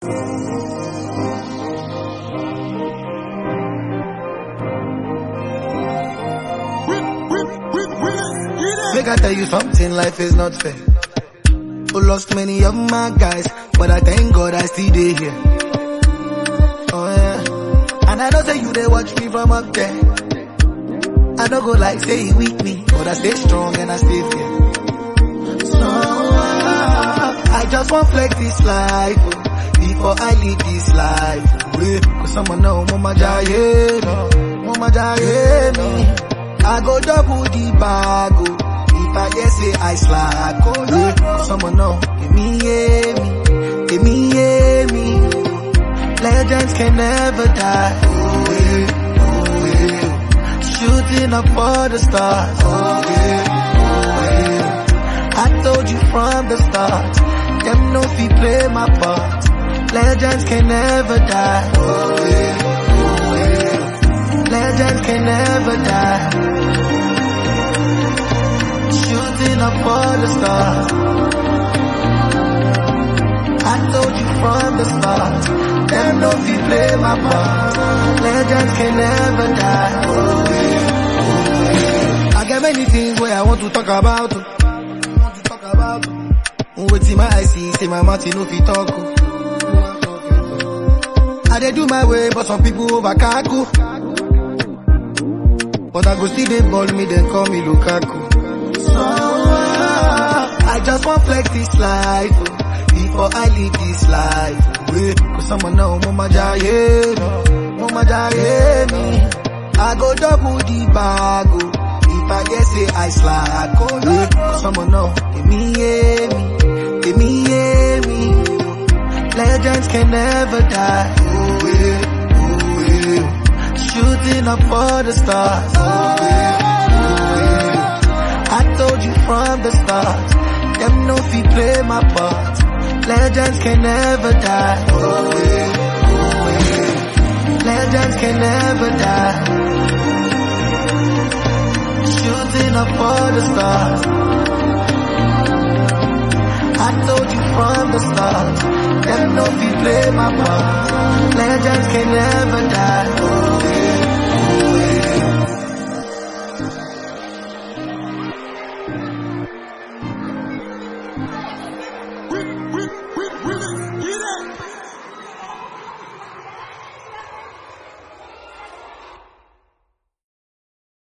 Make I tell you something, life is not fair. Who lost many of my guys, but I thank God I still dey here. Oh yeah, and I know say you they watch me from up there. I don't go like say you weak me, but I stay strong and I stay fair. So uh, I just want flex this life oh, before I leave this life. Yeah, Cause someone know mama jaye, no, mama jaye me. I go double the bag oh, if I get say I slack. Oh yeah, Cause someone know give me yeah me, give me yeah me. Legends can never die. Oh yeah, oh yeah. Shooting up for the stars. Oh yeah, oh yeah. I told you from the start. Them no fi play my part. Legends can never die. Oh yeah, oh yeah. Legends can never die. Shooting up for the stars. I told you from the start. Them no fi play my part. Legends can never die. Oh yeah, oh yeah. I got many things where I want to talk about. oh. Want to talk about. oh. Wetin my eyes see, say my mouth e no fit talk. oh. I dey do my way, but some people over kaku. But I go still dey ball me, then call me Lukaku. So uh, I just want flex this life oh, before I leave this life. Yeah, Cause someone know mama jaye, no, mama jaye me. I go double the bag oh, if I get say I slack. Oh yeah, Cause someone know give me yeah me, give me yeah me. Legends can never die. Oh yeah, oh yeah. Shooting up for the stars. Oh yeah, oh yeah. I told you from the start. Them no fi play my part. Legends can never die. Oh yeah, oh yeah. Legends can never die. Shooting up for the stars.